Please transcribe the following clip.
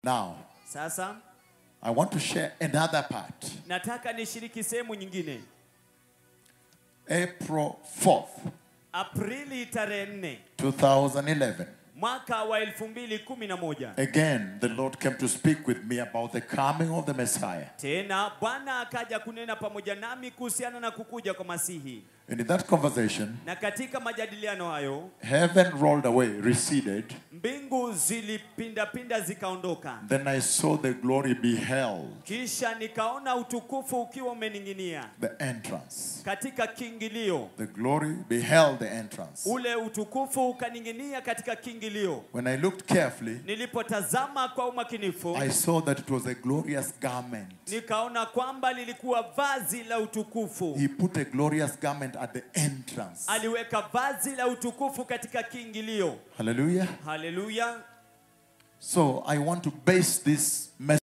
Now, Sasa I want to share another part. nataka nishiriki sehemu nyingine. April 4th, Aprili tarehe 4 2011. mwaka wa 2011 Again, the Lord came to speak with me about the coming of the Messiah. tena Bwana akaja kunena pamoja nami kuhusiana na kukuja kwa Masihi, And in that conversation, na katika majadiliano hayo heaven rolled away, receded. mbingu zilipindapinda zikaondoka, Then I saw the glory beheld kisha nikaona utukufu ukiwa umening'inia the entrance. katika kiingilio. The glory beheld the entrance. Ule utukufu ukaning'inia katika kiingilio. When I looked carefully, Nilipotazama kwa umakinifu, I saw that it was a glorious garment. nikaona kwamba lilikuwa vazi la utukufu. He put a glorious garment at the entrance. Aliweka vazi la utukufu katika kiingilio. Hallelujah. Haleluya! So I want to base this message